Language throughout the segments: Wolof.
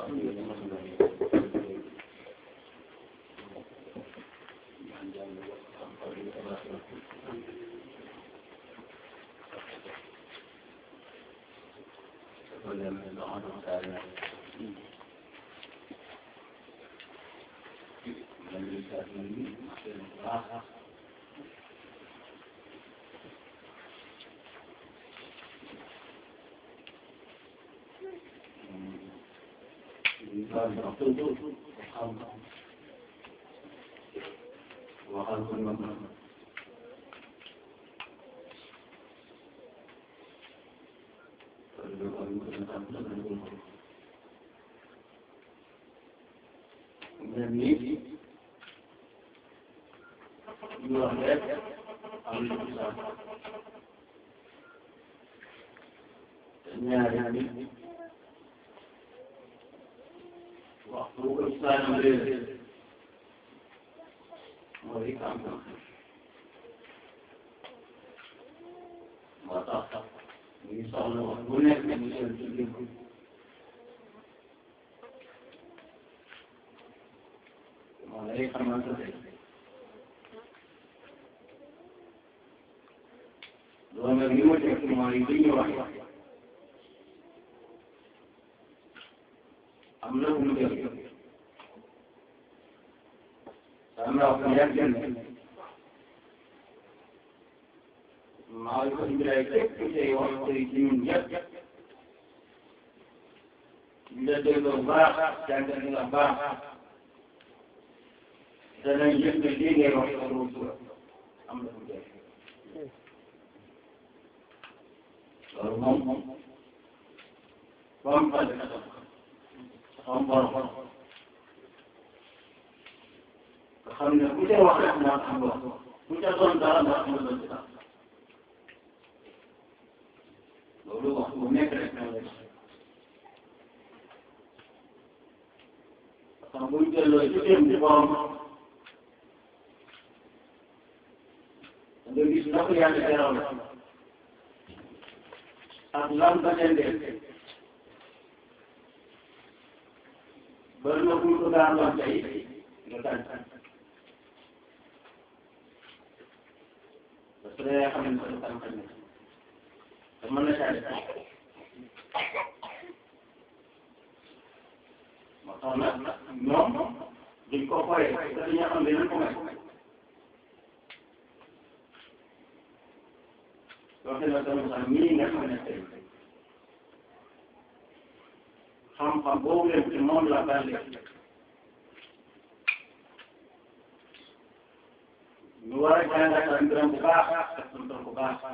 waxtu bu ko islam réer mooy am moo tax ñu ngi soxla wax bu nekk ñu seen ci dégg moo lay xamante ne loolu nag li ma teg mooy li ñu wax am na lu jël am na wax yàgg ne maa ngi ko indilee képp tey wax tey ci ñun ñëpp ñu la dégloo baax jàngal nga baax danañ yëg ne lii ngay wax sa ruutu am na lu jël loolu moom moom fa xam borom nga xam ne ku ca wax rek moo am wax ku ca doon dara moo am doon dara loolu wax bu nekk rek na lay xam buñ delloo ci dem ci borom nga gis na ko yàlla jaral ak lan ba dendee bari na buñ ko daan doon tey nga daan parce que yaa xam ne sa tànk ne te mën na saa def moo tax nag ñoom duñ ko xoolee te dañoo xam ne dañ ko may loolu la sama sax ñii nga xam ne tey xam-xam boobu leen ci moom la bàlle ñu war a jàngatal mbiram bu baax ak suntal bu baax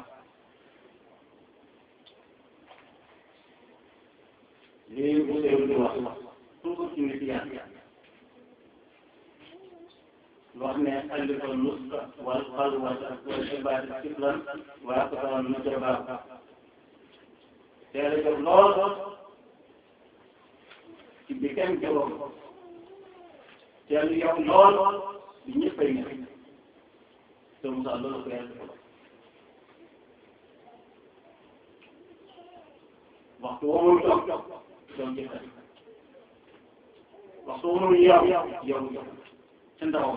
lii bu seeru di wax toujours ci nit yàlla wax ne allifa nuska wal xalwata wal ibaada siflan waa ko tawal nu jabaa teel a jóg lool ci bi kenn jógoon teel yow lool bi ñëpp ay nekk te Moussa loolu ko yàlla defal waxtu woo muy toog doon jëfal waxtu woo muy yow yow ca ndaw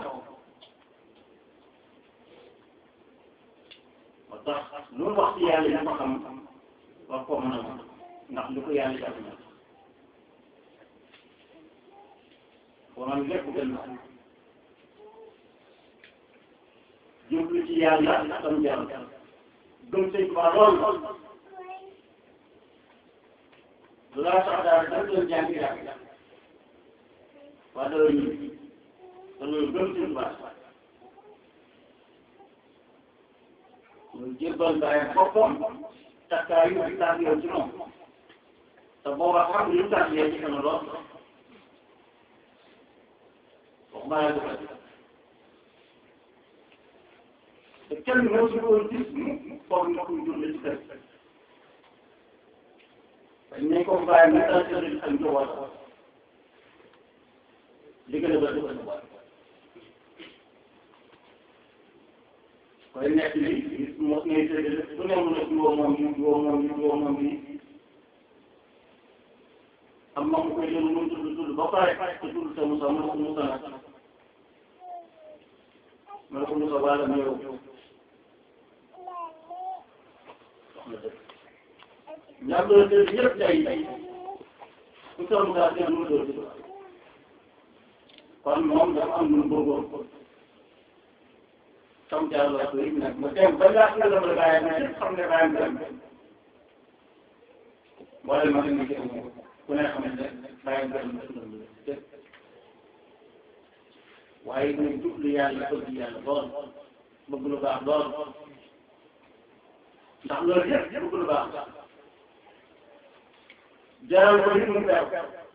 moo tax lu mu wax ci yàlla yi ko xam wax koo mën a wax ndax lu ko yàlla jàpp na konoon lépp gën na jublu ci yàlla tam jàll gëm sëñ ba lool lu laa sax daal da doon jàng jàng waa doo ñu te loolu gëm sëñ ba ñu jébbal bàyyi boppam takkaayu di taag yow ci moom te booba xam lu tax yee ci kana lool waxuma la defal te kenn moo ci woon gis foog nga koy dund ci kër dañ ne ko bàyyi mu taal sëriñ ak njaboot li gën a bëri defal koy nekk li gis mos ngay séddale su ne mu ne woo moom yi woo moom yi woo moom yi am na mu koy jël mu tudd ba pare te tudd sa Moussa mu ne ko Moussa nag ma ne ko Moussa wàlla ma yow wax na dëgg ñaar doon dëgg yëpp day ku sa Moussa dégg mu doon dëgg kon moom dafa am lu mu bëggoon sam jàll la ko yëg nag ma dem ba laa nga la ma bàyyi ma ñëpp xam ne bàyyi ma dem wala ma dem ci ku ne xam ne bàyyi ma dem waaye ñu jublu yàlla bëgg yàlla lool bëgg lu baax lool ndax loolu yëpp bëgg lu baax jaral ko li mu beew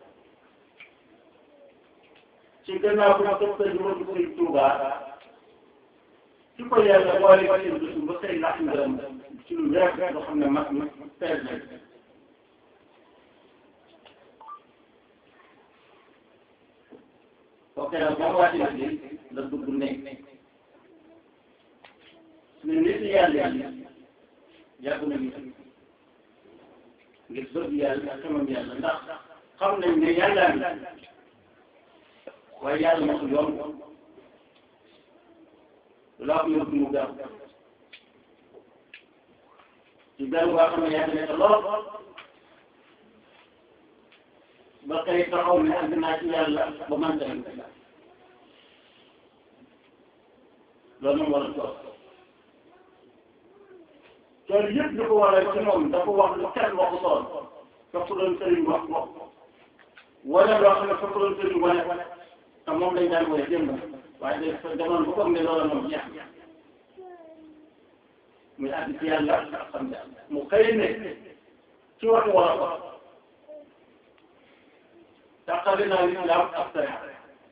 ci gannaaw bu ma topp di ma dugg Sëriñ Tuuba ci ko yàlla boole ko ci dugg ba xëy laaj ngërëm ci lu wér loo xam ne mag mag teel nañ kooku nag moom waa ci la dugg nekk suñu nit yàlla yi yàgg nañu ngir bëgg yàlla ak xamam yàlla ndax xam nañ ne yàlla mi waaye yàlla mosul yoon laa ko yóbbu mu gaaw ci benn boo xam ne yàgg na lool ba kay taxaw ne àgg naa ci yàlla ba man tamit loolu moom war a toog loolu yëpp li ko waral ci moom dafa wax lu kenn waxu tool fekk doon sëriñ wax wax wala loo xam ne fekk doon sëriñ wane te moom lañ daan wane démb waaye day demoon bu ko ne loolu moom jeex muy àgg ci yàlla xam ne mu xëy ne ci waxu wala ko tàqali naa lislaam ak sariya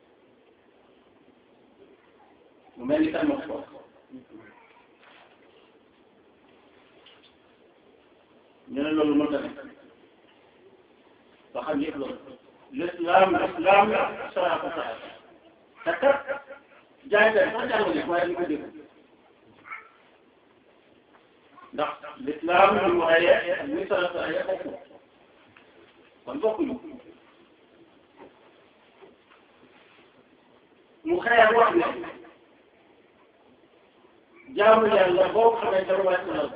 mu mel ni kan ma ko ñu ne loolu mënta ne ba xam yëpp loolu l'islam l'islam la sariya ko sariya te kat jaay kay sax jàng ne waaye ñu ko dégg ndax l'islam li mu ayee ak li sariya sariya bokku kon bokkuñu mu xëy wax ne jaamu yàlla boo xamee dara wàcc na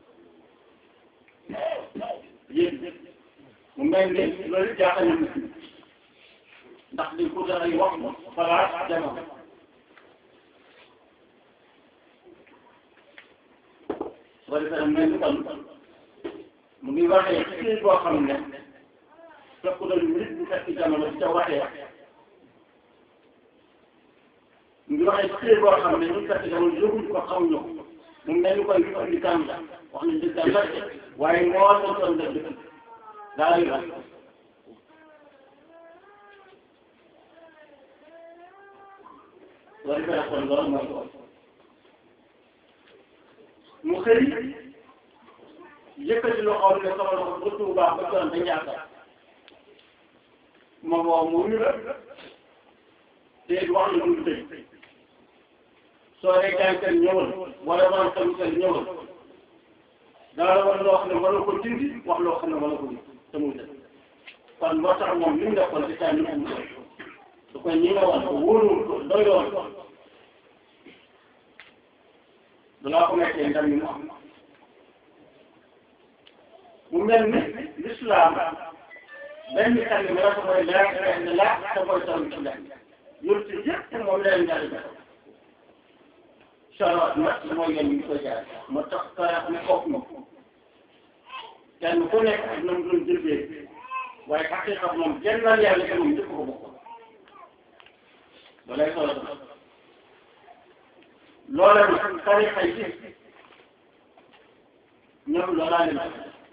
la yéen mu mel ni loolu jaaxal na ndax di ko dara wax xalaat jamono soo defee nag mel ni kon mu ngi waxee ci boo xam ne fekk na nit bu fekk jamono di ca waxee mu ngi waxee ci boo xam ne ñun fekk jamono yëguñ ko xamuñu ko mu mel ni koy ñu indi kan la wax nañ dëgg la waaye moo doon doon dëgg daa yu la loolu fee kon loolu mooy loolu mu xëy yëkkati loo xam ne sama loxo ba Tuubaa ba doon ba Njaasaan moom woo mu wuyu la te wax na lu tëj soo dee gàncax ñëwal wala wala tamit ñëwal daal war loo xam ne wala ko dindi wax loo xam ne wala ko dindi te muy dëgg kon moo tax moom li mu defoon ci saa ñu am su ko ñi nga woon ko wóorul ko doyoon ko dalaa ko nekkee ndam yi mu am mu mel ni l'islam benn kàddu bi dafa koy leer benn laaj te mooy taw ci lenn yor ci yëpp moom leen daal di def saraat nag mooy yoon ñu koy jaar moo tax saraat ni foog ma kenn ku nekk ak na mu doon jëfee waaye xaqiqa moom kenn lan yàlla te moom jëf ko bokk balay solo loola nag tarixa yi ñoom loolaa leen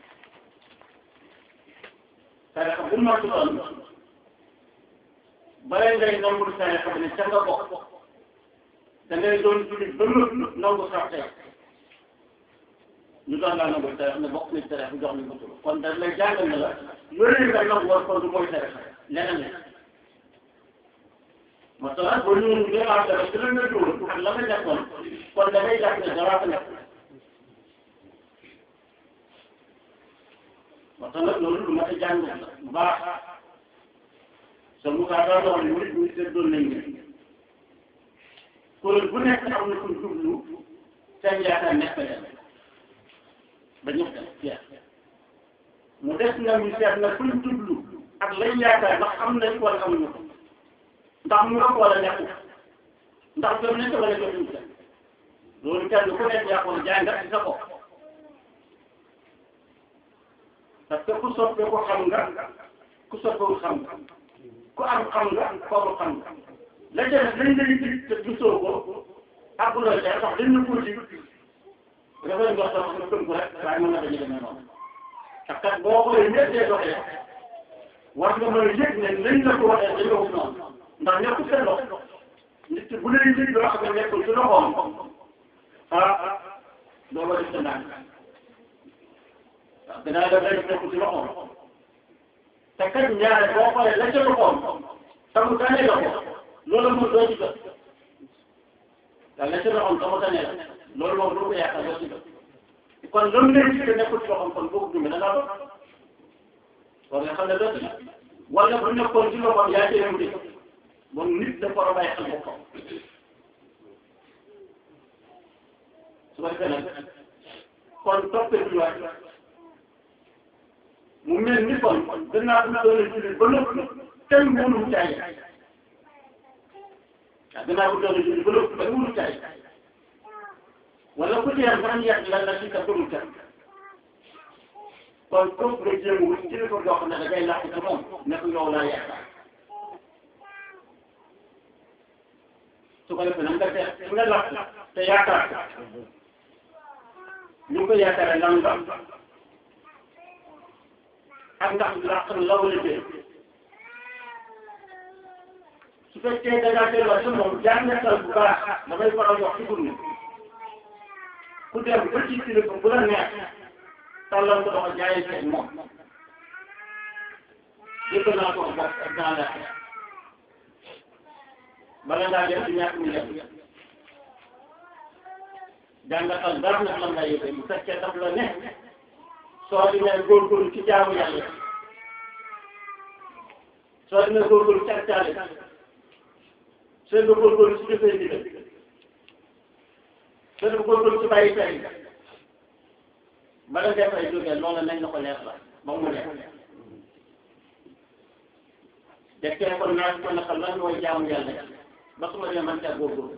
tarixa bu ma doon balay ngay nangul tarixa bi ne ca nga bokk da ngay doon jullit ba mu nangu sax tey ñu doon laa nangu tarixa ne bokk nañ tarixa jox nañ ko tur kon da lay jàngal ne la yooyu nga nangu war kon du mooy tarixa leneen la masalan boo ñëwee ñu am dara ci la nga dóor ak la nga nekkoon kon da ngay jàpp ne dara fa nekk masalan loolu lu mat a jàng bu baax sa Moussa daa doon ne nit ñi seddoon nañ ne kuréel bu nekk am na kuñ jublu seen yaakaar nekk leen ba ñëpp dem jeex mu des na ñu seet na kuñ jublu ak lañ yaakaar ndax am nañ wala amuñu ko ndax mu nga wala nekkul ndax jot nañ ko wala jotuñ ko loolu kenn ku nekk yaa ko jàngat ci sa bopp parce que ku soppe ko xam nga ku soppewul xam nga ku am xam nga kooku xam nga la ca def lañ lay dig te gisoo ko ak looy tey sax dañ la ko dig dafay ndox sax nga tënk rek waaye mën na dañu demee noonu parce que boo xoolee ñëpp dee doxee war nga mën a yëg ne lañ la ko waxee dañ la ko noonu ndax nekkul seen loxo nit ki bu lay dig loo xam ne nekkul ci loxoom ah doo ko def sa ndànk waaw danaa def rek nekkul ci loxoom te kat ñaare boo xoolee la ca loxoom tamu tane la ko loolu moom doo ci jot waaw la ca loxoom tamu tane la loolu moom doo ko yaakaar doo ci jot kon loolu lay gis nekkul ci loxoom kon boo ko dundee da ngaa doon war nga xam ne doo ci wala bu nekkoon ci loxoom yaa cee dem di moom nit dafa war a bàyyi xel boppam su ko defee nag kon toppee bi waay mu mel ni kon danaa bu doon julli ba lépp kenn mënul caay waaw danaa bu doon julli ba lépp kenn mënul caay wala ku teel ba am yàq la la ci ka gëmul kenn kon kooku nga jéem a wut ci li ko jox ne da ngay làq ci moom ne ko yow laa yaakaar su ko defee nag nga def su nga làq te yaakaar ñu ngi ko yaakaaree lan la ak ndax làq na la wala déet su fekkee da ngaa delluwaat sa moom jàngatal bu baax damay faral wax ci guddi ku dem ba ci kilifa bu la neex tàllal ko doxal jaayee seen moom yëpp naa ko bopp ak dans la bala ngaa def ci ñàkk mi def jàngatal dara nag lan lay yëgee bu fekkee daf la ne soo di ne góorgóorlu ci jaamu yàlla soo di ne góorgóorlu ci ak caale soo di góorgóorlu ci jëfee ndigal soo di góorgóorlu ci bàyyi tey bala nga fay jógee loolu nañ la ko leer la ba mu leer dekkee ko naaj ko naka lan mooy jaamu yàlla ba su ma demee man caa góorgóorlu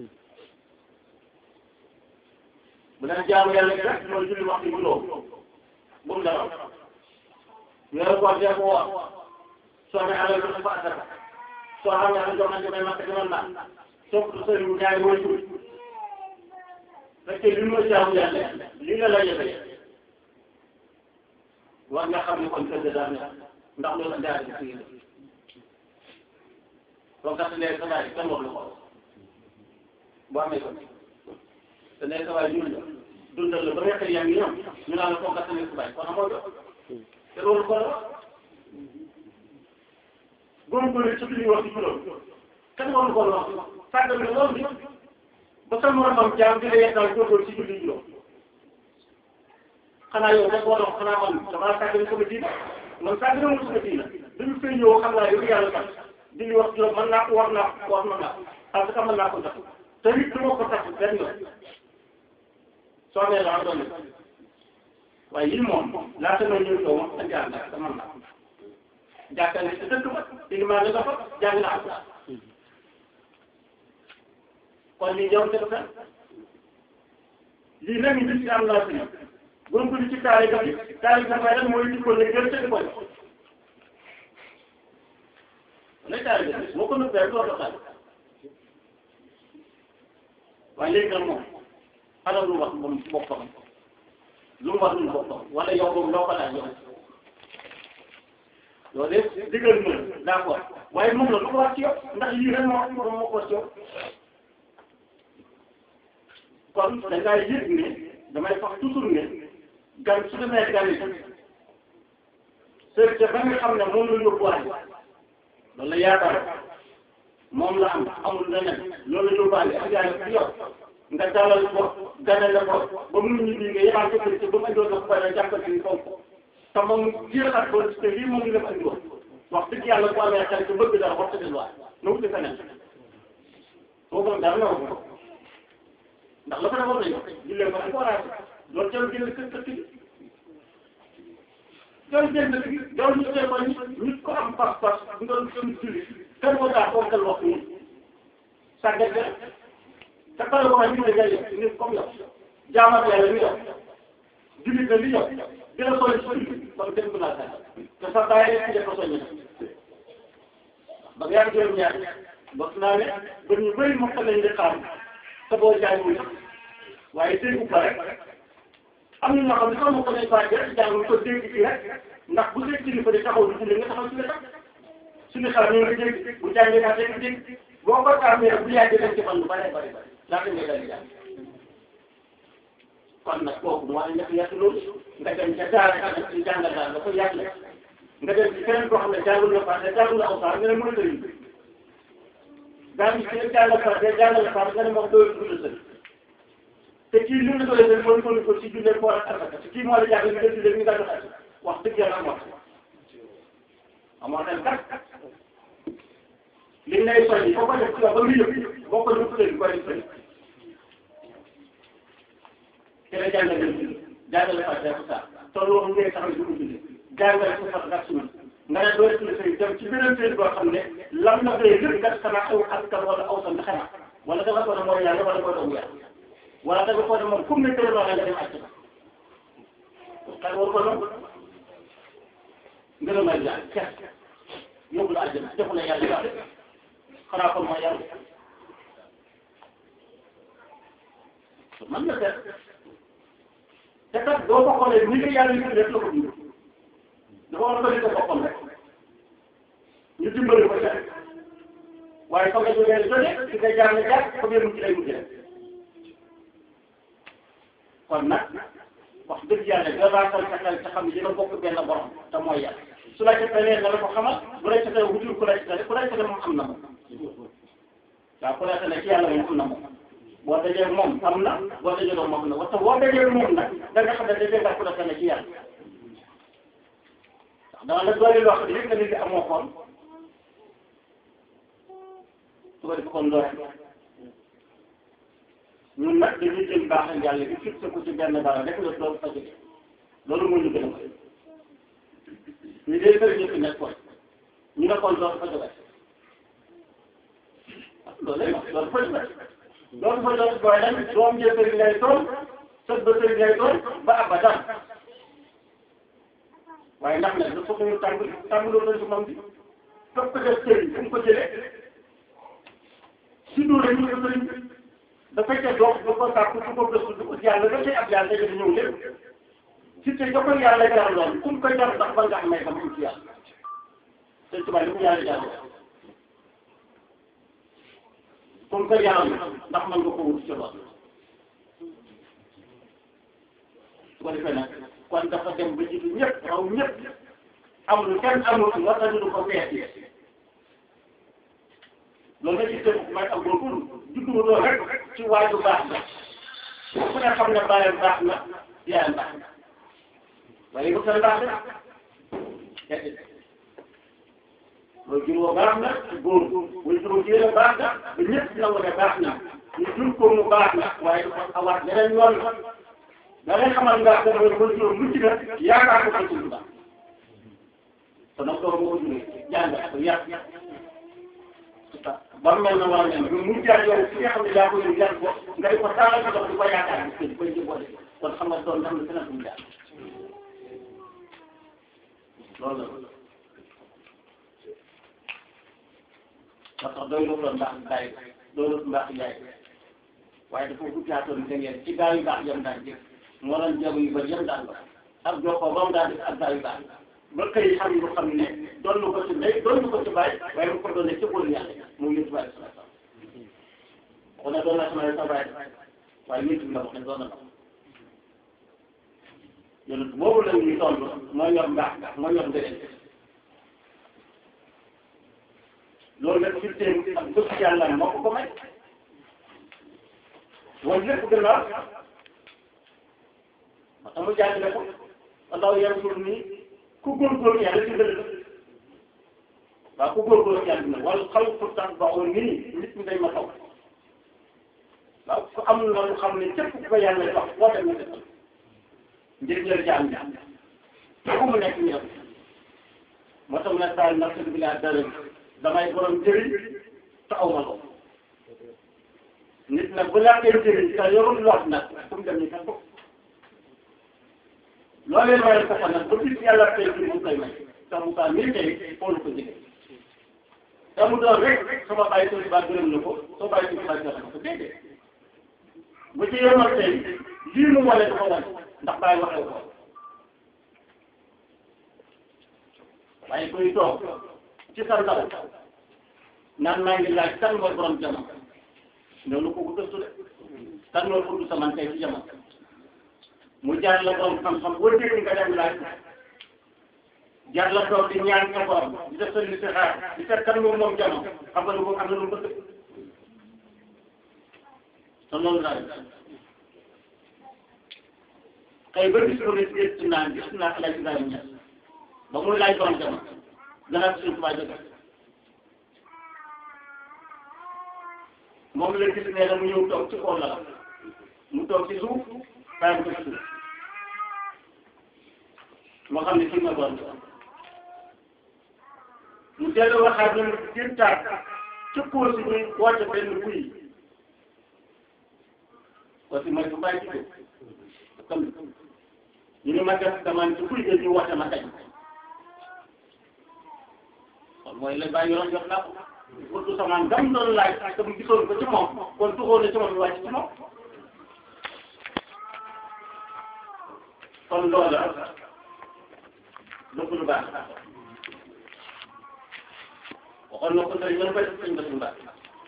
bu daan jaamu yàlla gi rek mooy julli waxtu juróom bu mu dara weeru koor dee ko woor soo amee alal joxe ko asaka soo xam ne alal jox nañ damay makka demal naa soo ko sëriñ bu ñaari mooy tur fekkee li mooy jaamu yàlla li la la yëfee war nga xam ne kon kër ga daal ne ndax loolu daal di fii la soo gàttalee sa baay kenn wax lu ko boo amee ko te ne sa baay ñun la dundal la ba nga xëy yaa ngi ñëw ñu naan la soo gàttalee sa baay kon amoo jot te loolu ko la góorgóorlu ci li ñuy wax ci juróom kenn waru ko wax sàggal nga loolu bi ba sa moromam jaam di la yekkal góorgóorlu ci julli juróom xanaa yow rek boo doon xanaa man damaa sàggal sama diina man sàggal ma sama diina dañu fay ñëw xam naa yow yàlla tax di li wax juróom mën naa ko war naa ko war naa ko parce que mën naa ko def te nit du ma ko tax benn yoon soo amee laa doon waaye yii moom laata ma ñëw yow moom andi ànd ak sama naa jàkkaarloo ci dëkk ba ilimaan nga fa jàng naa ko kon lii yow dëgg fen lii nag ñu ci am naa fi buñ ko di ci taale ga bi taale ga fay rek mooy di ko ne gën te di ko def lay taale ga moo ko nëbbee doo doxal waaye léegi nag moom xanaa lu wax moom boppam lu mu wax lu boppam wala yow boobu loo ko laaj yow loolu yëpp digal na d'accord waaye moom la lu ko wax ci yow ndax lii rek moo moo moo ko wax ci yow kon da ngaa yëg ne damay wax toujours ne gan su demee gan yi sër ba nga xam ne moom la yóbbuwaale loolu la yaakaar moom la am amul leneen loolu la yóbbuwaale ak yaa ngi yow nga dalal ko ganale ko ba mu ñibbi nga yebaat ko ci ba mu indoo ko pare jàppal ci kaw te moom jeexal ko te lii moom la andi woon wax dëgg yàlla bu amee xarit te bëgg dara wax dëgg lu waay na wuti feneen boo ko dara newu ko ndax la ko defoon nañu jullee ko dañ ko war a loolu jarul génn kër kër gi jarul génn kër gi jarul ñu tee ko nit ko am pas-pas nga doon julli kër ko daa fonkal wax ni sàggat ga te kër ko xam ne ngay nit comme yow jaamat yàlla ni yow jullit na li yow dina soñ si julli ba dem ko laa sàggat te sax daa yegg ci ko soññi ba nga yàgg juróom ñaar bokk naa ne ba ñu bëri mokk nañ di xaar te boo jàngul waaye déggu ko rek am na ñoo xam ne sax mokk nañ faa rek jàngul ko dégg ci rek ndax bu dee kilifa di taxaw di julli nga taxaw ci wetam suñu xel ñu ngi dégg bu jàngee naa dégg dégg boo ko tàmmee bu yàggee dañ ci fan lu bare bare bare laata ngay dal di jàng kon nag kooku mu war a nekk yàq loolu nga dem ca daara xam ne jàngal daal dafa yàq la nga dem ci keneen koo xam ne jàngul na fàtte jàngul na awsaar nga ne mën a tëri daa ngi ci jàngal fàtte jàngal fàtte nga ne moom doyul dund sëri te kii li mu doyul sëri mooy ko ko ci jullee koor ak asaka te kii moo la jàngal nga jullee ñu dagg xaj wax dëgg yàlla amoo amoo xel kat li lay soññi boo ko def ci ba nga yëg boo ko def sëri koy def sëri te la jàngal dem jàngale fàtte ak saa te loolu ngay taxaw di ko jullee jàngale ko sax gas suñu nga ne doo ci sëy dem ci beneen sëy boo xam ne lam na koy lépp kat xanaa aw askan wala aw sant xanaa wala danga ko ne mooy yàlla wala mooy doomu yàlla wala danga ko ne moom comme ne tëral nga dem àcc xel war ko noonu ngërëmal yàlla kes yóbbu la àjjana defu la yàlla yàlla xanaa kon mooy yàlla man na seet te kat doo ko xoolee ni nga yàlla yu def la ko dund dafa war a bëri sa boppam rek ñu dimbali ko ca waaye fa nga jógee jóge ci nga jaar nga jaar fa nga mujj lay mujj rek kon nag wax dëgg yàlla nga raatal sa xel te xam ne dina bokk benn borom te mooy yàlla su la ca tëlee nga la ko xamal bu la ca tëlee wutul ku la ca tëlee ku la ca tëlee moom am na moom waaw ku la tëlee ci yàlla moom am na moom boo dajee moom am na boo dajee moom am na waxta boo dajee moom nag da nga xam ne dajee nga ku la tëlee ci yàlla dama la doole loo xam ne yëpp nga nit amoo xool su ko def kon loolu ñun nag dañuy jël baaxal yàlla bi fixé ko ci benn dara rek la doon fa jóge loolu moo ñu gën a koy ñu dee bëri ñëpp nekkoon ñu ne kon loolu fa jóge loolu lay wax loolu fa jóge loolu fa jóge booy nag doom jee sëriñ ngay doon sët ba sëriñ ngay doon ba abadan waaye ndax nag dafa ko ñu tàng tàngaloo nañ ci moom bi topp ko def sëriñ fu mu ko jëlee si dóor ñu ko sëriñ da fekkee dox du ko sàkku du ko gëstu du ko yàlla da cay ab yàlla dañu di ñëw lépp si te jokkoo yàlla jar lool fu mu koy jar ndax ba nga xam ne am ci yàlla sëñ tubaab li mu yàlla jar fu mu koy yaram ndax mën nga ko wut ci lool su ko defee nag kon dafa dem ba jiitu ñëpp raw ñëpp amul kenn amul nga xam ne ko feeti loolu nga gis ne may am góorgóorlu juddu loolu rek ci waaju baax la ku ne xam ne bàyyam baax na yaayam baax na waaye bu seen baax na loolu juróom baax na góor wala juróom jigéen baax na ba ñëpp nangu ne baax na ñu jur ko mu baax na waaye dafa awaat beneen yoon da ngay xamal nga xam ne mooy juróom mucc na yaakaar ko ci lu baax te nag loolu moo ko juree jàng ko yàq ba mel na war a mel mu jaar yow fi nga xam ne yaa ko yow yàq ko nga di ko taalal ko dox di ko yaakaar gis di koy jëboole kon xam nga doon am na feneen fu mu jaar loolu la parce que doy loolu la mbaax bàyyi doy loolu mbaax yaay waaye dafa guddaatoon da ngeen ci gaa yu baax yam daan jëf moo doon jéego yu bëri yam daan ba ak jokkoo ba mu daan def ak gaa yu baax ba xëy xam lu xam ne doon lu ko ci ndey doon lu ko ci bàyyi waaye mu ko doon ne ci boolu yàlla muy yëpp bàyyi sama sama kon nag doon naa sama sa bàyyi waaye yëpp la wax ne doon na ko yonent boobu la ñuy toll mooy yor mbaax mooy yor ngëneel loolu nag ci seen ak bëgg yàlla moo ko ko may wala lépp gannaaw ma tax mu jàngale ko allahu yansul nii ku góorgóorlu yàlla dimbali la waaw ku góorgóorlu yàlla na wala xal pourtant ba oo nii nit ñi dañ ma taw waaw ku am na lu xam ne képp ku ko yàlla jox boo dem nga defal njëriñal jaam jaam fu mu nekk ñu def moo tax mu ne taal nafsi bi laa dara damay borom njëriñ te aw ma ko nit nag bu laajtee njëriñ te yorul lot nag fu mu dem ñu fekk ko loolee mooy ko fa nag ba bis yàlla tey jii mu koy may te mu kaa mii tey xoolu ko jege te mu doon rek sama bàyyi soo baa gërëm na ko soo bàyyi soo baa gërëm na ko déedéet bu ci yomal tey lii mu wane dafa wane ndax bàyyi waxee ko waaye kuy toog ci sa ndaw naan maa ngi laaj kan mooy borom jamono loolu ko ko gëstu de kan mooy ko du saman tey ci jamono mu jaar la borom xam-xam boo dégg nga dem laaj jaar la toog di ñaan sa borom di def sa li si xaar di seet kan moom moom jamono xam nga lu ko am na lu bëgg te loolu laa def xëy ba gis ko ne gis naa gis naa El Hadj Ibrahima Niass ba muy laaj borom jamono gannaaw suñu tubaab jóge moom la gis ne la mu ñëw toog ci kaw la mu toog ci suuf bàyyi ko ci suuf moo xam ne kii ma doon mu dellu waxaat ne mu jëntaat ci kóor si ñuy woote benn buy aussi mooy bu bàyyi ci ko comme ñu ne ma def damaan ci buy ga ñu woote ma kañ kon mooy la bàyyi yoroon jox naa ko pour tout samaan gam doon laaj te mu gisoon ko ci moom kon tuxoon na ci moom wàcc ci moom kon loola lépp lu baax waxoon na ko sëriñ mën koy def sëñ Bassirou Mbacke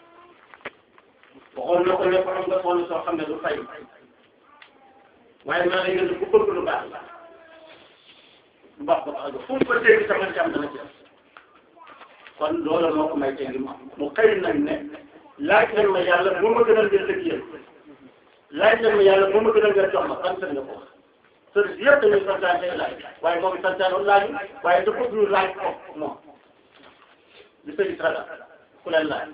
waxoon na ko ne ko am nga soxla soo xam ne du fay waaye maa ngi leen ku bëgg lu baax la lu baax ko tax a jóg fu mu ko dégg sama jàmm dana ci kon loola moo ko may tey mu xëy nag ne laaj leen ma yàlla moo ma gënal ngeen dëkk yéen laaj leen ma yàlla moo ma gënal ngeen jox ma kan sën nga ko wax sëriñ yëpp dañuy santaane laaj waaye moom santaane laaj waaye dafa bëgg ñu laaj ko moom li sëriñ ragal ku leen laaj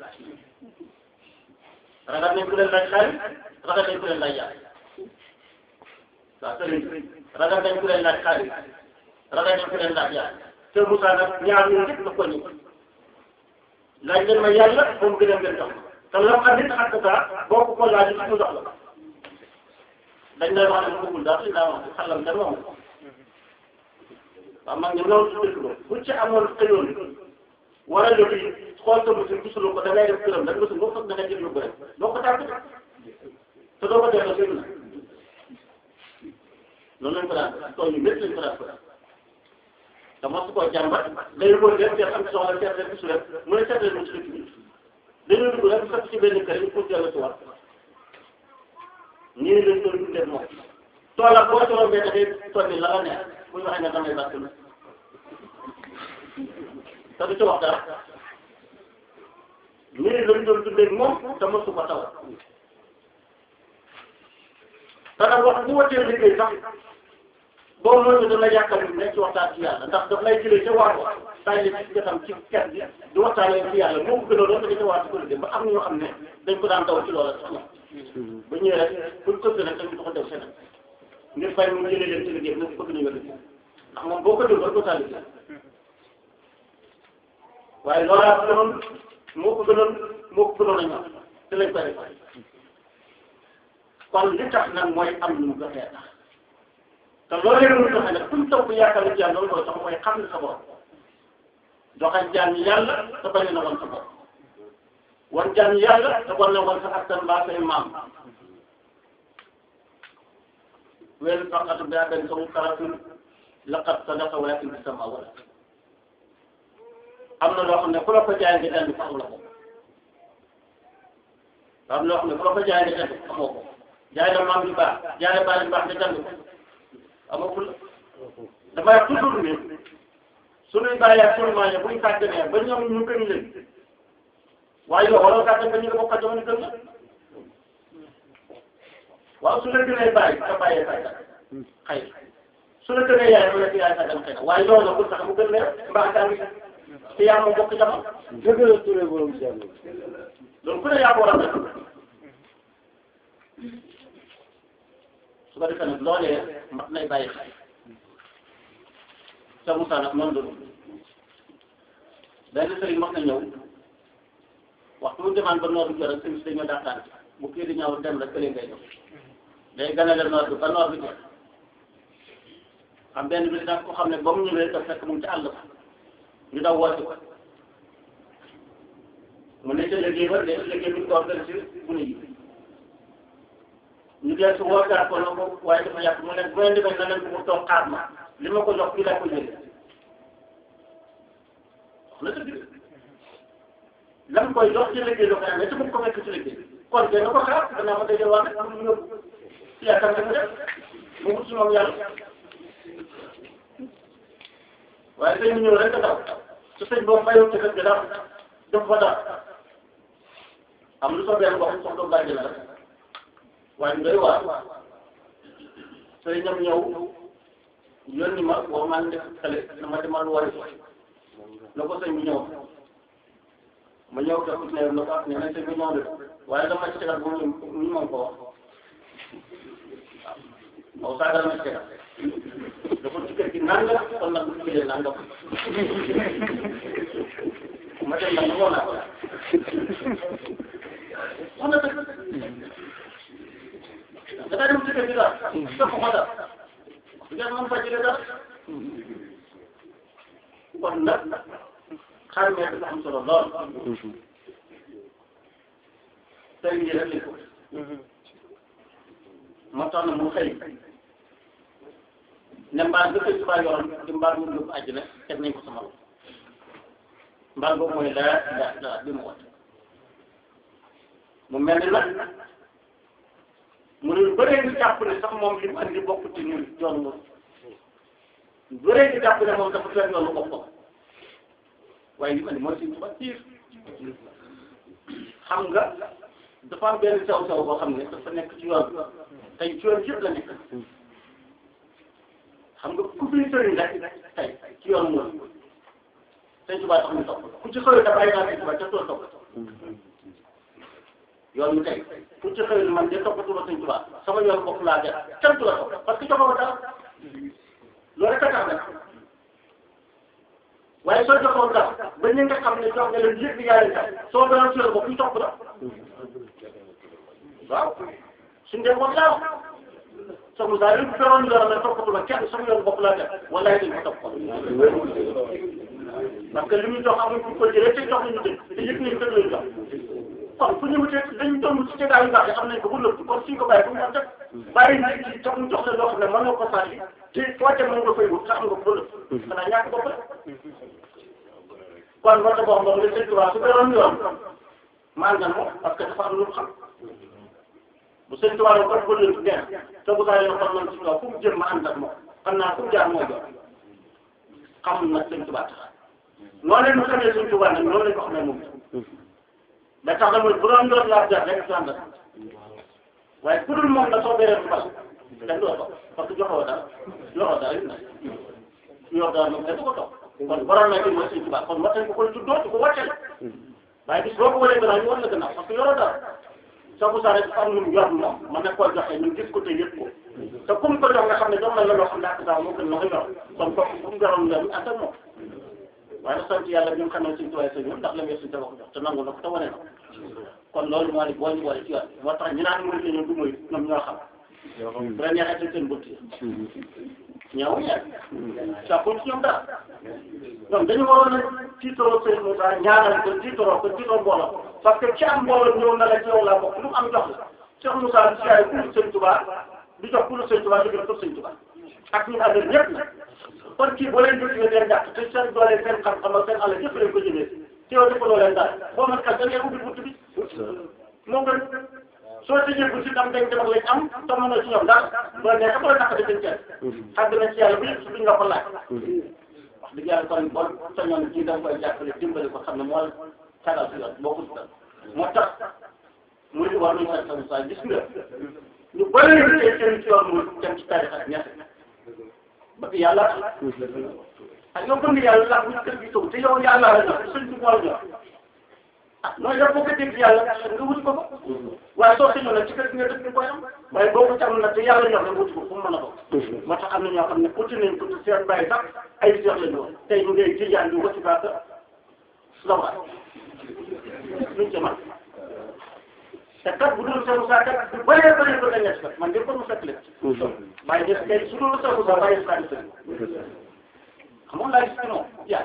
ragal nañ ku leen laaj xaalis ragal nañ ku leen laaj yàlla waaw sëriñ ragal nañ ku leen laaj xaalis ragal nañ ku leen laaj yàlla te Moussa nag ñaar ñu njëkk la ko ñu laaj leen ma yàlla moom gën a ngeen jox te lam am nit ak taa boo ko ko laaj mu jox la dañ lay wax ne mu bëggul daal dañ laa wax xalam kenn moom waaw man ñu loolu su dëkk ba bu ci amoon xëyoon war a def xool sa mosul gisuloo ko da ngay def këram da nga boo foog da nga jël lu bëri doo ko tàgg te doo ko delloo seen na loolu lañ ko daan tool yu métti lañ ko daan ko te mosu koo jàmbat day wër leen seet am soxla seet leen gisu leen mu ne seet leen mu ci dëkk bi dañoo dugg rek fekk ci benn kër yi pour dellu si waat ñii lañ doon dundee moom toolam boo ci rombee dafay tonni la la neex bu ñu waxee ne damay bàtt na te du ci wax dara ñii lañ doon dundee moom te mosu ko taw te nag wax bu wotee liggéey sax boo mënul dana yàqal ne ci waxtaan ci yàlla ndax daf lay jëlee ca waar wa saa yi ci jotam ci kër gi di waxtaanee ci yàlla moo ko gënoon doon dañu ca waar ci kuréel ba am na ñoo xam ne dañ ko daan daw ci loola sax ñoom ba ñëwee rek buñ ko gën a tamit dafa dem feneen ngir fay mu jëlee leen ci liggéey bi bëgg nañu liggéey ndax moom boo ko déglu rek doo saa liggéey waaye loolaa ko gënoon moo ko gënoon moo ko gënoon a ñor te lañ koy def kon li tax nag mooy am lu mu doxee tax te loolu yëpp lu doxee nag kuñ taw bu yaakaar ci yàlla loolu mooy tax mooy xam ne sa bopp doxal jaan yàlla te bañ na woon sa bopp wan jaan yàlla te war na woon sa askan mbaa say maam weel faqatu bi adan samu karatun laqad sadaqa walakin bi sama wala am na loo xam ne ku la ko jaay nga dandi fa am la ko am na loo xam ne ku la ko jaay nga dandi amoo ko jaay na maam yu baax jaay na baay yu baax nga dandi ko amagul damay toujours ne sunuy bàyyi ak sunu maam yi buñ kàttanee ba ñoom ñu gën leen waaye yow waroo kàttan ba ñu nga bokk ak jamono gën la waaw su la gënee bàyyi sa bàyyee sàggan xëy su la gënee yaay wala yaay sàggan xëy na waaye loolu la bu tax mu gën leen mbaa daa ngi te yaa moom bokk jamono dëgg la Touré borom si yàlla. loolu ku ne yaa ko war a def su ko defee nag loolee mat nay bàyyi xel sa Moussa nag noonu la dund benn sëriñ wax na ñëw waxtu mu demaan ba noor bi jot rek sëriñ si dañoo daataan bu kii di ñëw dem rek kële ngay jox day ganale noor bi ba noor bi jot xam benn bi nag ko xam ne ba mu ñëwee daf fekk mu ngi ci àll ba ñu daw woote ko mu ne ca liggéey ba de liggéey bi ñu ko organisé bu ne yi ñu dee su wootaat ko na ko waaye dafa yàq mu ne bu leen demee na leen ko mu toog xaar ma li ma ko jox fii laa ko jëlee wax na dëgg lam koy jox ci liggéey la ko amee te mu ko fekk ci liggéey kon de na ko xaar danaa ma dajal waa rek am lu yóbbu yaakaar nga mu def mu wut si moom yàlla waaye tey mu ñëw rek a daw su sëñ boobu mayoo ci kër gi dara def fa dara am lu soobee wax soxla bàyyi la rek waaye ñu doy waar sëriñam ñëw yónni ma boo maa ngi def xale na ma demal wari na ko sëñ bi ñëw ma ñëw te ne na ko ne nañ sëñ bi ñëw de waaye dama ci tegal bu ñu ñu mën ko wax waaw saagal ma ci tegal dafa ci kër gi nangam kon nag bu ñu jëlee nangam ma dem nag woo naa ko wax na dëgg dafay dem ci kër gi daal topp ko daal ngeen mën fa jëlee dara kon nag xarmee dafa am solo lool tey jii rek lañ ko moo tax na mu xëy ne mbaal bi koy subaa yoroon di mbaal mu yóbbu àjjana teg nañ ko sama loxo mbaal boobu mooy laa laa laa bi mu woote mu mel ni nag mu ne lu bëree ngi jàpp ne sax moom li mu andi bokk ci ñun yoon mu lu bëree ngi jàpp ne moom dafa fekk yoonu boppam waaye li mu andi mooy suñu tubaab tiir xam nga dafa am benn sew sew boo xam ne dafa nekk ci yoon tey ci yoon yëpp la nekk xam nga ku fi sëriñ rek tey ci yoon mu sëñ tubaab tax ñu topp ku ci xëy da bàyyi naa sëñ tubaab ca tool topp yoon mi tey ku ci xëy man de toppatuma sëñ tubaab sama yoon bopp laa def kenn du la topp parce que joxoo dara loolu rek a tax nag waaye soo joxoon dara ba ñi nga xam ne jox nga leen yëpp di yaa leen tax soo doon sori bopp ñu topp la waaw suñ dee moom laaw soxna saa yi bu feroon yor na toppatuma kenn sama yoon bopp laa def walaay dañ ko topp parce que li muy jox amuñ fu ko jëlee te jox nañu dëgg te yëpp nañu dëgg lañu jox kon fu ñu wutee dañu doon ci tegaay yu baax yi am nañ ko bu lëpp kon suñ ko bàyyi bu mu def bàyyi nit ki tax mu jox la loo xam ne mën nga ko sànni te foo dem mën nga fay wut te am nga ko bu lëpp xanaa ñàkk bopp la kon moo tax boo xam ne sëñ Tuubaa su beroon yoon maa ngan moom parce que dafa am lu mu xam bu sëñ Tuubaa la kon ko lënt neex te bu saa yoo xam ne si kaw fu mu jëm ma ànd ak moom xam naa fu mu jaar moo jox xam nag sëñ Tuubaa tax noonu leen mu xamee sëñ Tuubaa nag noonu lañ ko xamee moom da tax na mooy bu doon yor laa jar rek sànq waaye ku dul moom la soo béree bal kenn du la topp parce que joxoo dara yoroo dara it nag yor dara moom kenn du ko topp kon borom na mooy Sëñ Tuubaa kon war nañ ko koy tuddoo di ko wàcce la waaye bis boo ko waree gannaaw ñu war la gannaaw parce que yoroo dara soo ko saa rek dafa am lu mu yor moom mën na koo joxe ñu gis ko te yëpp ko te comme ko jox nga xam ne jox na la loo xam ne ak daaw moo gën la nga yor kon kooku fu mu yoroon la ñu ànd ak moom waaye nag sant yàlla bi nga xam ne Sëñ Tuubaa sa ñoom ndax la nga suñu tabax jox te nangu na ko te wane na ko kon loolu moo di boo ñu boole ci yoon moo tax ñu naan mënut a ñëw du muy ñoom ñoo xam bu la neexee seen seen bëtt yi ñaaw ñaar sàkkuñ ci ñoom dara ñoom dañu waroon a tiitaroo seen Moussa ñaanal ko tiitaroo ko tiitaroo mbooloo parce que ci am mbooloo ñëw na la ci yow laa bokk lu mu am jox la Cheikh Moussa di siyaay ku Sëñ Tuubaa di jox ku Sëñ Tuubaa di jox pour Sëñ Tuubaa ak ñu àndal ñëpp nag kon kii boo leen jógee leen jàpp te seen doole seen xam-xam ak seen alal yëpp leen ko jëlee te yow defaloo leen dara boo mën kat da ngay ubbi bunt bi moo gën soo tëjee bunt bi am dañ dem ak lañ am te mënoo ci ñoom dara boo nekk boo naq di seen cër xàgg na ci yàlla bu yëpp duñ nga ko laaj wax dëgg yàlla kon bon sañoon ci da nga koy jàppale dimbali ko xam ne moo tagal si yoon boo ko dugal moo tax mu di war nañu war a sa gis nga ñu bëri ñu tey seen ci yoon mu dem ci tarix ak ñett ba fi yàlla ah yow gëm yàlla laa bu kër gi taw te yow yàlla la jox sëñ bi moo jox ah nooy def boo ko dégg yàlla nga wuti ko ko waaye soo sañoon nag ci kër gi nga dëkk ni koy am waaye boo ko ci am nag te yàlla ñor nga wuti ko fu mu mën a bokk moo tax am na ñoo xam ne uti nañ ko seen bàyyi sax ay seex lañu woon tey ñu ngay tijaan bi wati baaka lawaat luñ ca man te kat bu dul sa Moussa kat bu bëree bëri ba nga ñett kat man de ko mu fekk leen waaye def kay su dul sa Moussa bàyyi sa xam nga laa gis non yaa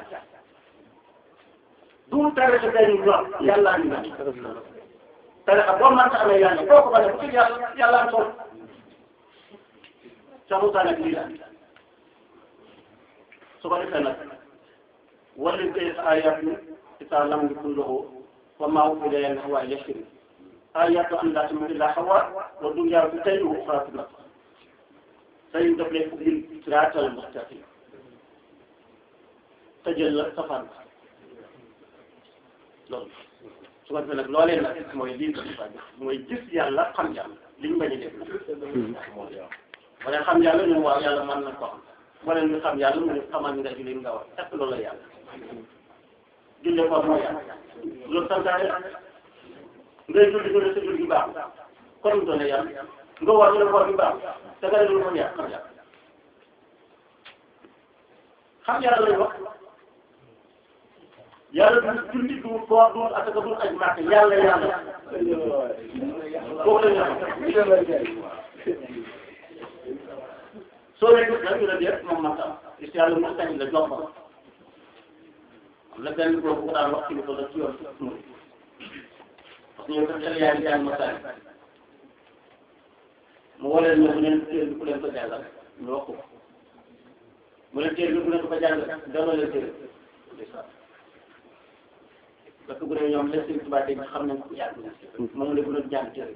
du tere sa kay ñu ñor yàlla ñu naan tere xam boo mënta amee yàlla boo ko bëri bu ci yàlla yàlla am solo sa Moussa nag lii la su ko defee nag wala kay ayat isa lam yakun lahu wa ma ufida yan hawa yashri ayatu an la tamut illa hawa wa dunya bi tayyi wa ukhra say daf lay ubbil siraatal mustaqim tëjal la safaan loolu su ko defee nag loolee nag mooy lii ko mooy gis yàlla xam yàlla li ñu bañ a def nag wala xam yàlla ñun waaw yàlla mën na ko xam wala ñu xam yàlla mu ne xamal nga julli nga wax est-ce que loolu la yàlla julli ko mooy yàlla loolu santaane ngay julli ñu ne sa julli gi baax kon mu doone yàlla nga war ñu ne koor gi baax te nga ne loolu mooy yàlla xam yàlla xam yàlla lañ wax yàlla du julli du koor du asaka du aj màkk yàlla yàlla kooku la ñu soo leen gis nag ñu ne déet moom man tam gis yàlla mu tañ la jox ko am na benn boobu bu ko daan wax ci ko la ci yoon parce que ñoom dafa yaa ngi jàng ma tari mu woo leen ne bu leen téere bi ku leen ko jàngal ñu wax ko mu leen téere bi ku leen ko jàngal delloo leen téere parce que bu dee ñoom les seen tubaab dañ xam nañ ko yàgg na moom la bu doon jàng téere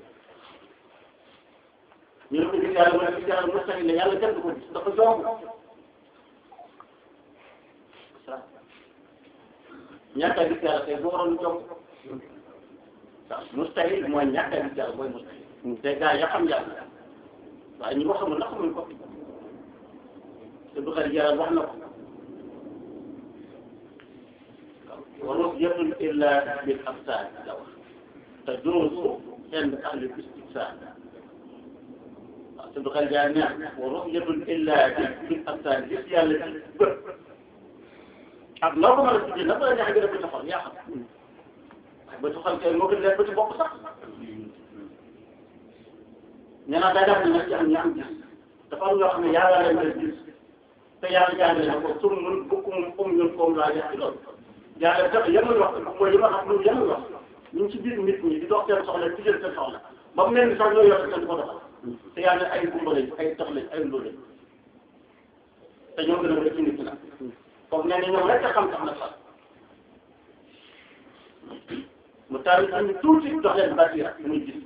ñu ne ko gis yàlla mu ne gis yàlla mustahil la yàlla kenn du ko gis dafa jomb ñàkk a gis yàlla tey boo waroon jomb waaw mustahil mooy ñàkk a gis yàlla mooy mustahil te gars ya xam yàlla waaye ñi ko xamul na xamuñ ko te du xel yàlla wax na ko wa ru'yatun illa bil absar la wax te junusu inda ahli istibsar te du xel jaar ñaar wa ru'yatun illa bil absar gis yàlla ci bët ak noo ko mën a tuddee nag la neex nga def ba ci xol yaa xam ba ci xol kay moo gën leen ba ci bopp sax ñu naan daa def nag ci am ñu am gis dafa am ñoo xam ne yàlla leen leen gis te yàlla jàngale na ko sur mun bokkum comme ñun comme laa def ci loolu yàlla def yemul wax mooy li ma xam lu yemul wax ñu ngi ci biir nit ñi di dox seen soxla di jël seen soxla ba mu mel ni sax ñoo yor seen ko doxal te yàlla ay gumba lañ ay tax lañ ay ndóol lañ te ñoo gën a mën a ci nit ñi nag foofu nee na ñoom rek a xam tax na sax mu taal ñu tuuti dox leen basira muy gis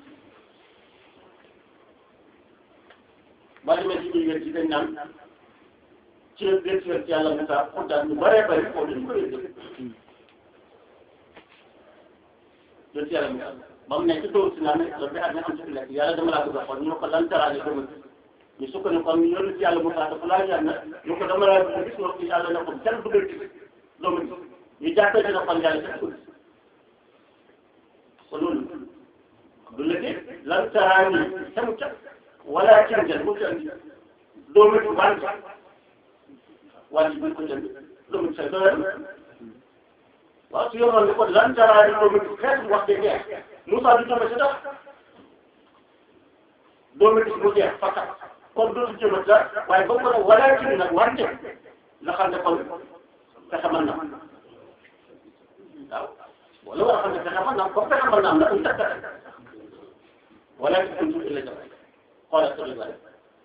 ba demee ci biir ci dañ naan ci la gën ci yàlla Moussa kontaan ñu bëree bëri foofu dañu ko yëg gën ci yàlla Moussa ba mu nekk ci tool si naan ne la bi ak am ci lekk yàlla dama laa bëgg a xool ñu ne ko lan taraale dama ñu sukkandiku kon yoonu ci yàlla Moussa dafa laa jaar na ñu ko dama laa bëgg gis nga ci yàlla ne ko kenn bëgg a gis doomu gis ñu jàppee dina kon yàlla kenn ko gis kon loolu du la dégg lan taraani sama ca wala cin jël mu jël doomu gis wànq wànq bi ko jënd doomu gis doyal waaw su yoroon ni ko lan taraani doomu gis xeetu wax de jeex Moussa du jëme si dara doomu gis mu jeex fakkat kon dootu jëmat dara waaye ba ko ne wala ci nag wante la xam ne kon fexe mën na waaw wala war a xam ne fexe mën na comme fexe mën na am na um takk wala ci kuntu illa jam xoolal sa li bare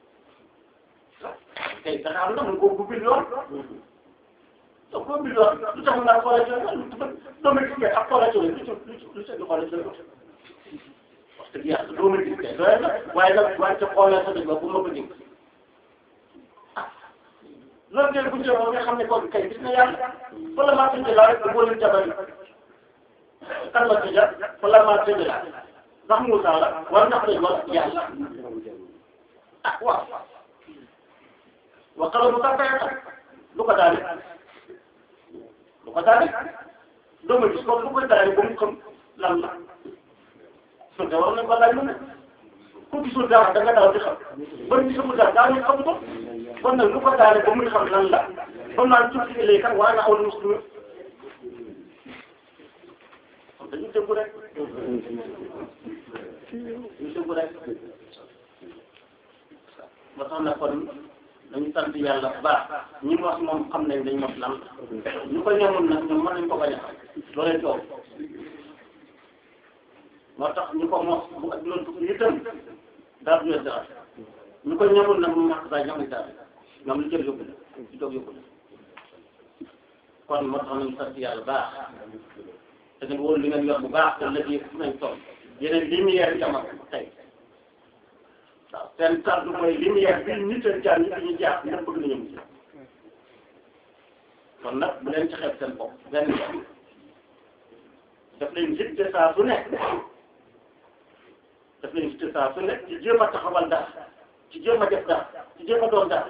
tey fexe am na mun koo ubbil yoon donc koo ubbil yoon lu tax nga xoolal ci yoon doomu gis kay ak xoolal ci yoon lu ci lu ci lu ci xoolal ci yoon wax dëgg yàlla doomu gis kay doy na waaye nag wante xoolal sa dëgg ba bu ma ko dégg loolu ngeen bu jëmoo nga xam ne kon kay gis na yàlla fa la maa tëjee laa rek boo leen jabari kan la tëjee fa la maa tëjee laa ndax Moussa la war na ko war yàlla ah waaw wa qala Moussa kay lu ko daal ba daa rek doo ma gis kon bu koy daale ba mu xam lan la su dee war nañ ko laaj lu ne ku gisul dara da nga daal di xam ba gisul dara daa ñu xam ko kon nag lu ko daale ba muy xam lan la ba naan tuuti ci léegi kat waa na aw muslim dañu déggu rek ñu déggu rek ba tax na kon dañu sant yàlla bu baax ñi mos moom xam nañ dañ mos lan ñu ko ñamul nag ñoom mën nañ ko bañ a xam loolee coow moo tax ñu ko mos bu ak loolu dugg itam daal du dara ñu ko ñamul nag mu maq saa ñamuñ dara ñoom lu jël yóbbu la lu jóg yóbbu la kon moo tax nañu sant yàlla baax te ngeen wóor li ngeen yor bu baax te léegi fu nañ toll yeneen lumière jamono tey waaw seen kàddu mooy lumière bi nit a jaar ñi ñu jaar ñëpp bëgg nañu mucc kon nag bu leen ci xeeb seen bopp benn yoon daf leen jitte saa su nekk daf leen jitte saa su nekk ci jéem a taxawal dara ci jéem a def dara ci jéem a doon dara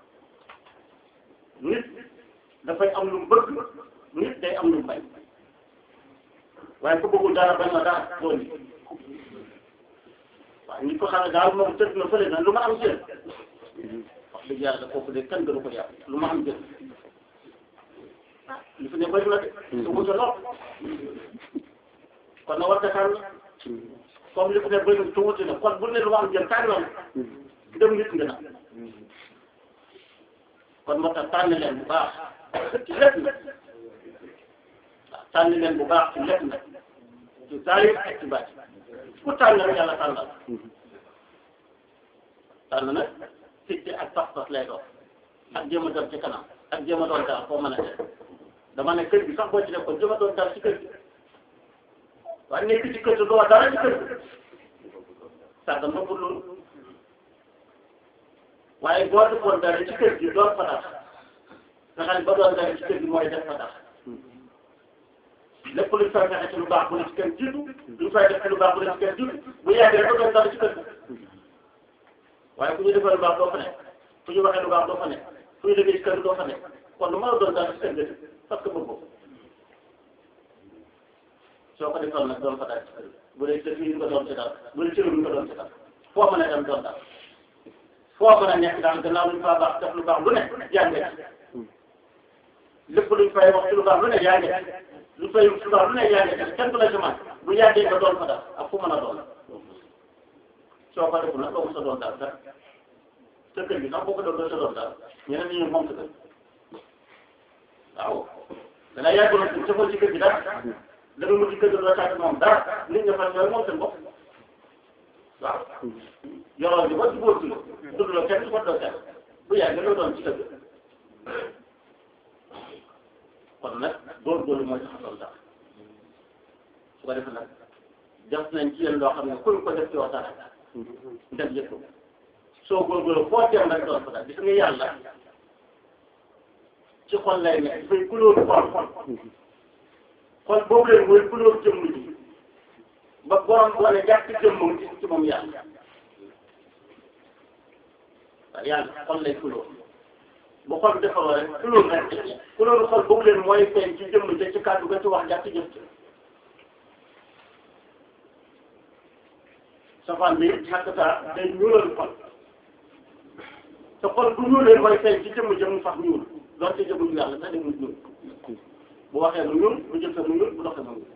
nit dafay am lu mu bëgg nit day am lu mu bañ waaye ku bëggul dara bañ ma dara doo nit waaw ñi ko xam ne daal moom tëdd na fële na lu ma am jël wax dëgg yàlla kooku de kenn gënu ko yàq lu ma am jël li fi ne bëri na de su wuute lool kon na war a tànn comme li fi ne bëri na su wuute na kon bu ne lu ma am jël tànnoon dem nit nga na kon moo tax tànn leen bu baax ci lépp nag waaw tànn leen bu baax ci lépp nag ci zaahir ak ci baatin ku tànn rek yàlla tànnal tànn nag fitte ak pas-pas lay doon ak jéem a dem ci kanam ak jéem a doon daal foo mën a def dama ne kër gi sax boo ci def ko jéem a doon daal ci kër gi waaye nekk ci kër gi doo dara ci kër gi sàggan ba pour loolu waaye boo defoon dara ci kër gi doon fa tax nga xam ne ba doon dara ci kër gi mooy def fa tax lépp luñ fay fexe ci lu baax bu ne ci kër jiitu luñ fay def ci lu baax bu ne ci kër jiitu bu yàggee rek doon dara ci kër gi waaye ku ñu defee lu baax doo fa nekk fu ñu waxee lu baax doo fa nekk fu ñu liggéey ci kër gi doo fa nekk kon lu mën a doon dara ci kër gi parce que bëgg ko soo ko defoon nag doon fa dara ci kër gi bu dee ci fii nga doon ci dara bu dee ci réew mi nga doon ci dara foo mën a dem doon dara foo mën a nekk daal gannaaw luñ faa baax def lu baax lu ne jàngee lépp luñ fay wax ci lu baax lu ne jàngee lu fay lu baax lu ne jàngee kenn du la semence bu yàggee nga doon fa dara ak fu mën a doon soo ko defu nag doo mos a doon dara dara sa kër gi sax boo ko doon doo sa doon dara ñeneen ñi moom sa kër waaw danaa yàgg na ci safal ci kër gi dara da nga mujj kër gi doo sàkk moom dara nit ñi fan ñooy moom seen bopp waaw yoroo bi ba jubóo ci dund la kenn ko doo kenn bu yàgg nga doon ci kër gi kon nag góorgóorlu mooy tax a doon dara su ko defee nag def nañ ci yéen loo xam ne kuñ ko def ci waxtaan def yëpp soo góorgóorlu foo teew rek doon fa dara gis nga yàlla ci xol lay nekk dafay couleur xol xol xol boobu leen mooy couleur jëmm ji ba borom wane jàpp jëmmam ci ci moom yàlla waaw yàlla xol lay couleur bu xol defaroo rek couleur rek couleur xol boobu leen mooy feeñ ci jëmm ji ci kàddu ga ci wax jàpp jëf ci safaan bi xàq saa day ñuulal xol te xol bu ñuulee mooy feeñ ci jëmm jëmm sax ñuul doon ci jëmm yàlla sax demul ñuul bu waxee mu ñuul bu jëfee mu ñuul bu doxee mu ñuul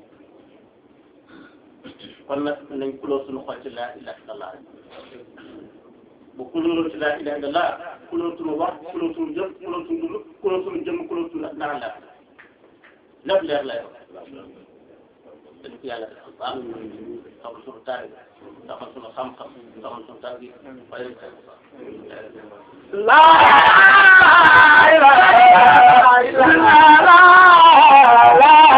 kon nag nañ kulóor suñu xol ci laa ilaha illallah bu kulóorul ci laa ilaha illallah kulóor suñu wax kulóor suñu jëf kulóor suñu dund kulóor suñu jëmm kulóor suñu naan la lépp leer lay wax dañ ko yàlla defal baax taxal suñu taari taxal suñu xam-xam taxal suñu taari waaye La ilaha illallah